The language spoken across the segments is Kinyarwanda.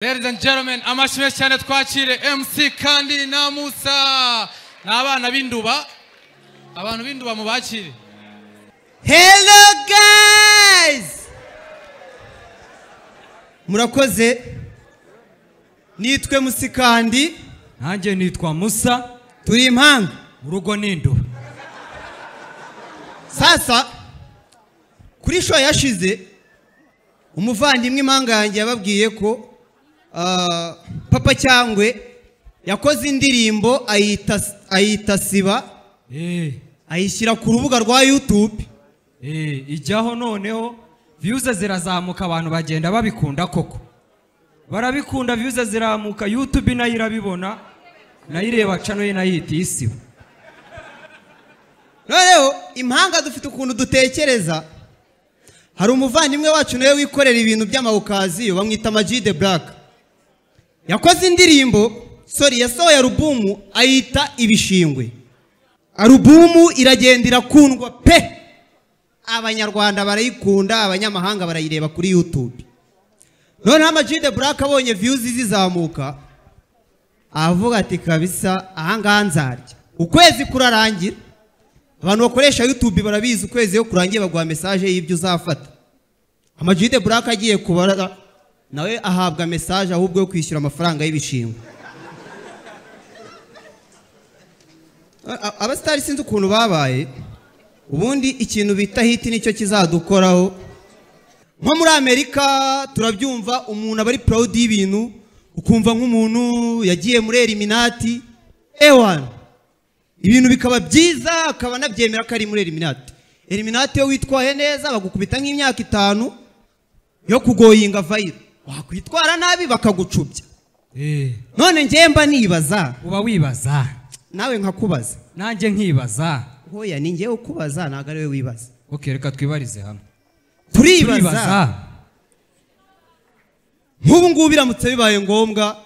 Ladies and gentlemen, amashyi menshi cyane twakire MC kandi na Musa. Ni abana b'induba. Abantu b'induba mubakire. Hello guys! Murakoze. Nitwe Musikandi, nanjye nitwa musa turi impanga. mu rugo n'induba Sasa kuri show yashize umuvandimwe impanga yanjye yababwiye ko ah, Papa Cyangwe yakoze indirimbo ayita ayita siba Eh, ayishyira ku rubuga rwa YouTube. eh, ijyaho noneho viyuze zirazamuka abantu bagenda babikunda koko barabikunda viyuze ziramuka yutube nayo irabibona nayo ireba cano ye nayo ihita isiba noneho impanga dufite ukuntu dutekereza hari umuvandimwe wacu nawe wikorera ibintu by'amawukaziyo bamwita amajide buraka yakoze indirimbo sori yasohoye alubumu ayita ibishingwe alubumu iragenda irakundwa pe abanyarwanda barayikunda abanyamahanga barayireba kuri yutube noneho amajide buraka abonye viyuzi zizamuka aravuga ati kabisa ahangaha nzarya ukwezi kurarangira abantu bakoresha yutube barabizi ukwezi iyo kurangiye baguha mesaje y'ibyo uzafata amajide buraka agiye kubara nawe ahabwa mesaje ahubwo yo kwishyura amafaranga y'ibishingwe A- a- abasitari sinzi ukuntu babaye ubundi ikintu bita hiti nicyo kizadukoraho nko muri amerika turabyumva umuntu aba ari proud y'ibintu ukumva nk'umuntu yagiye muri eliminati ewana ibintu bikaba byiza akaba anabyemera ko ari muri eliminati eliminati iyo witwaye neza bagukubita nk'imyaka itanu yo kugoyinga vayiro wakwitwara nabi bakagucubya Eh, none ngewe mba nibaza uba wibaza nawe nkakubaza nanjye nkibaza hoya ni ngewe ukubaza ntabwo ari we wibaza ok reka twibarize hamwe turibaza turibaza nk'ubu ngubu biramutse bibaye ngombwa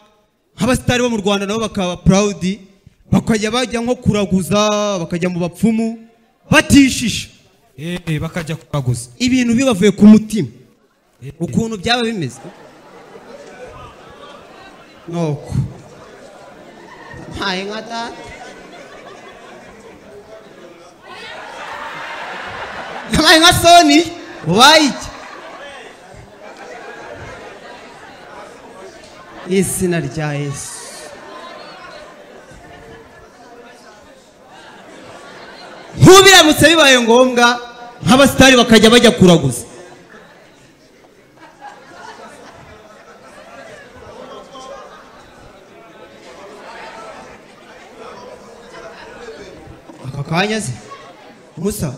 nk'abasitari bo mu rwanda nabo bakaba purawudi bakajya bajya nko kuraguza bakajya mu bapfumu batishisha Eh, bakajya kubaguza ibintu bibavuye ku mutima Eh, ukuntu byaba bimeze nuko mpaye nka data mpaye nka soni ubaye iki izina rya yesu nk'ubiramutse bibaye ngombwa nk'abasitari bakajya bajya kuraguza aka kanya se musa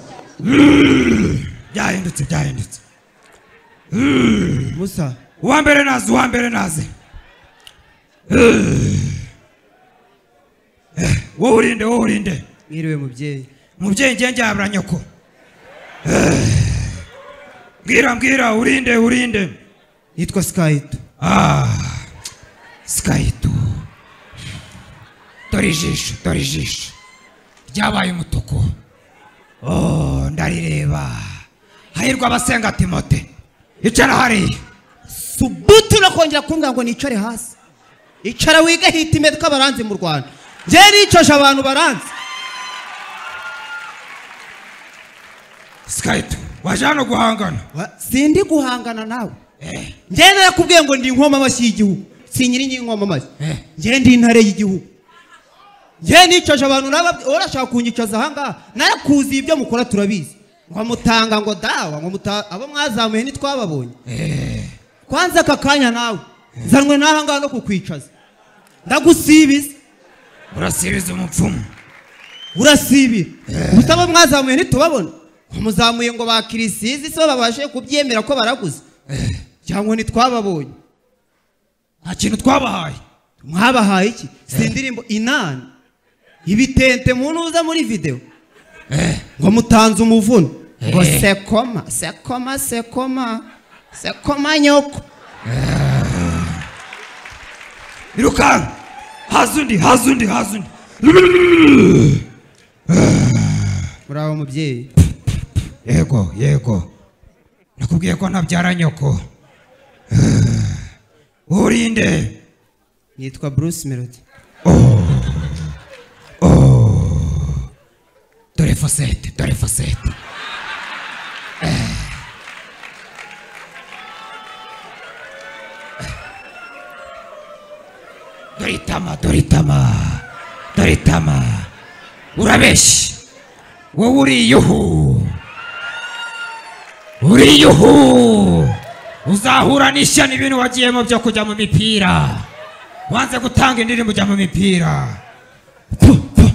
byahindutse byahindutse musa uwa mbere naze uwa mbere naze Eh, wowe urinde wowe urinde mwiriwe mubyeyi umubyeyi ngiye njyabura nyoko Eh, mbwira mbwira urinde urinde yitwa sikayito sikayito dore ijisho dore ijisho ryabaye umutuku Oh, ndarireba hahirwa abasenga timote icara hariya subuti unakongera kumbwira ngo nicare hasi icara wige hitime tw'abaranzi mu rwanda njyewe nicoje abantu baranzi sikayito waje hano guhangana Wa- sindi guhangana nawe Eh, njyewe narakubwiye ngo ndi inkoma amashyi y'igihugu si nyiri ny'inkomamashyi eh. njyewe ndi intare y'Igihugu njyewe nicoje abantu naba urashaka kunyicaza ahangaha narakuzi ibyo mukora turabizi ngo mutanga ngo dawa ngo muta abo mwazamuye ntitwababonye kwanza aka kanya nawe nzanwe n'ahangaha no kukwicaza ndagusibiza urasibiza umupfumu urasibira gusa abo mwazamuye ntitubabona ngo muzamuye ngo bakirisize si bo babashe kubyemera ko baraguze cyangwa ntitwababonye nta kintu twabahaye mwabahaye iki si indirimbo inani ibitente munuza muri videwo ngo mutanze umuvuno ngo Eh. sekoma sekoma sekoma sekoma nyoko irukanka haza undi haza undi haza undi muraho mubyeyi yego yego nakubwiye ko ntabyara nyoko urinde nitwa bruce melody dore fosete dore fosete dore itama dore itama dore itama urabeshya wowe uriye uhu uriye uhu uzahura n'ishyano ibintu wagiyemo byo kujya mu mipira wanze gutanga indirimbo ujya mu mipira Puh, puh.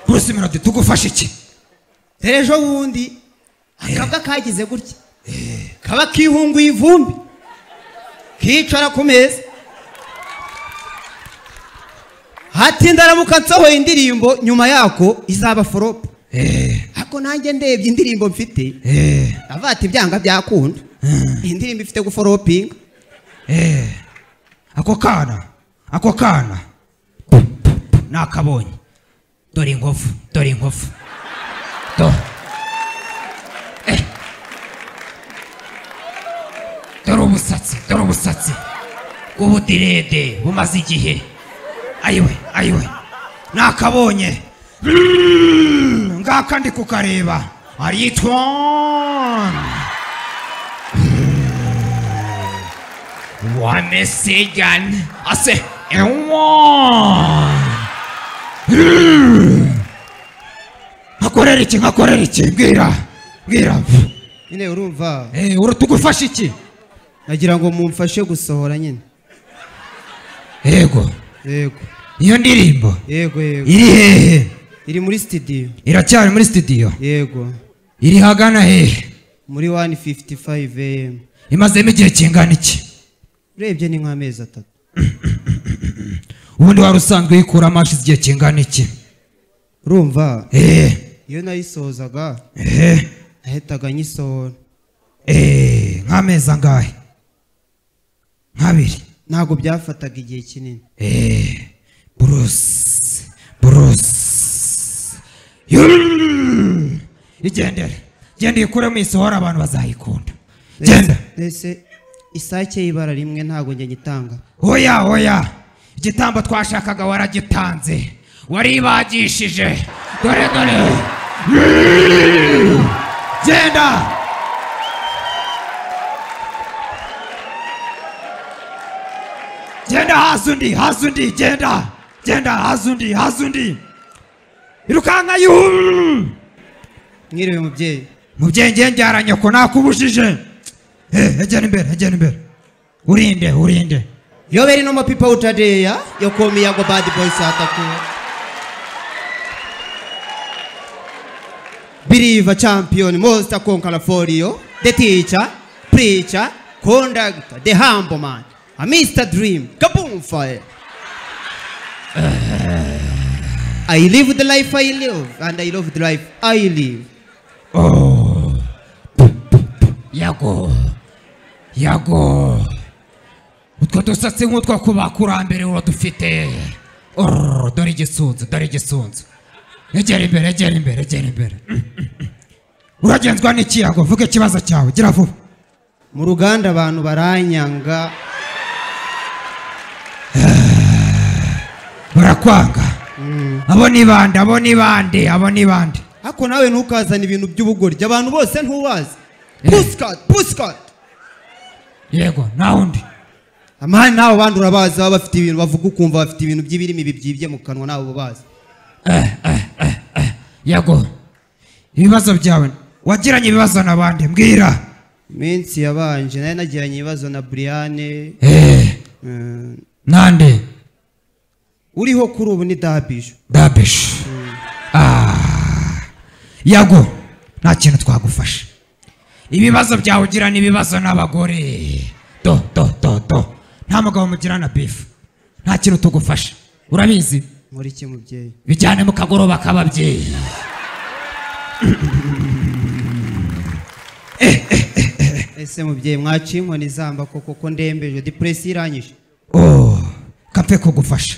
Bruce Melody tugufashe iki dore ejo bundi akabwa kagize gutya kaba kihunguye ivumbi kicara ku meza hatinda aramuka nsohoye indirimbo nyuma yako izaba forope Eh, ariko nanjye ndebye indirimbo mfite eh, avuga ati byanga byakunda iyi ndirimbo ifite guforopinga eh. ako kana ako kana Puh, puh, puh, nakabonye dore inkovu dore inkovu Do- Eh. dore umusatsi dore umusatsi bw'ubudirede bumaze igihe ayiwe ayiwe nakabonye Mm, ngaka ndi kukareba aritwani wamesigana ase ewa nkakorera iki nkakorera iki mbwira mbwira nyine urumva Eh, uru tugufasha iki nagira ngo mumfashe gusohora nyine yego yego iyo ndirimbo yego yego iri hehe iri muri sitidiyo iracyari muri studio yego iri hagana hehe muri wani fifuti fayive emu imazemo igihe kingana iki urebye ni nk'amezi atatu ubundi wari usanzwe uyikura amashi igihe kingana iki urumva Eh, iyo nayisozaga eh, nahitaga nyisohora eh, nk'amezi angahe nk'abiri ntabwo byafataga igihe kinini Eh, Bruce, Bruce. Yum! Igendere. Genda uyikuremo isohora abantu bazayikunda. Genda. mbese isake y'ibara rimwe ntabwo njya nyitanga Oya, oya. Igitambo twashakaga waragitanze. Waribagishije. Dore dore. Yum! Genda. genda hasi undi hasi undi genda genda hasi undi hasi undi irukanka yuhu mwiriwe mubyeyi mubyeyi ngiye njyara nyoko nakubujije Eh, egera imbere egera imbere urinde urinde iyo beri no mapipa utadeya yo komiyago badi boyisi atakuwe biriva champiyoni mosita konkara foriyo de tica purica kondagita de hambomani amisita dirimu kabumfaye I live the life I live and I love the life I live. Oh. Pu, pu, pu. yago yago utwo dusatsi nk'utwo ku bakurambere uradufite Orr, dore igisunzu dore igisunzu egera imbere egera imbere egera imbere Mm, mm, mm. uragenzwa n'iki yago vuga ikibazo cyawe gira vuba Mu ruganda abantu baranyanga barakwanga abo ni bande abo ni bande abo ni bande ariko nawe ntukazane ibintu by'ubugoryi abantu bose ntubazi Eh. pusikati pusikati yego nta wundi amahani nabo bandi urabazi baba bafite ibintu bavuga ukumva bafite ibintu by'ibirimi bibyibye mu kanwa nabo ubazi yego ibibazo byawe wagiranye ibibazo na bande mbwira iminsi yabanje nari nagiranye ibibazo na buriyane Eh, eh, nande uriho kuri ubu ni dabije dabish Ah. yago nta kintu twagufasha ibibazo byawe ugira ni ibibazo n'abagore do do do do nta mugabo mugirana bifu nta kintu tugufasha urabizi muri iki mubyeyi bijyane mu kagoroba k'ababyeyi ese mubyeyi mwaciye inkoni zamba koko ko ndembeje depuresi iranyije Oh, kapfe kugufasha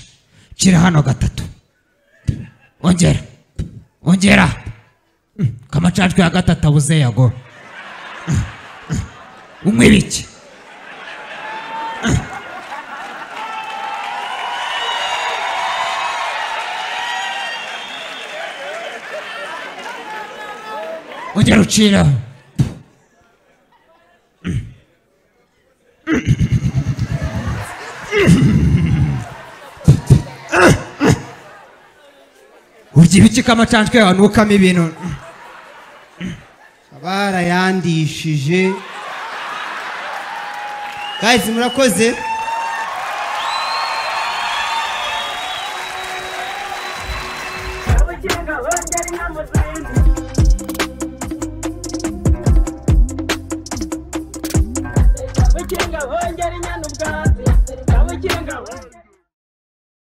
shira hano gatatu ongera ongera Mm, kamacajwe ya gatatu abuze yago umwibiki ujya ruciraho urya ibiki kamacanjwe yawe nukamo ibintu barayandishije guys murakoze Abagenga bongera inama zindi abagenga bongera inyana ubwatsi abagenga bongera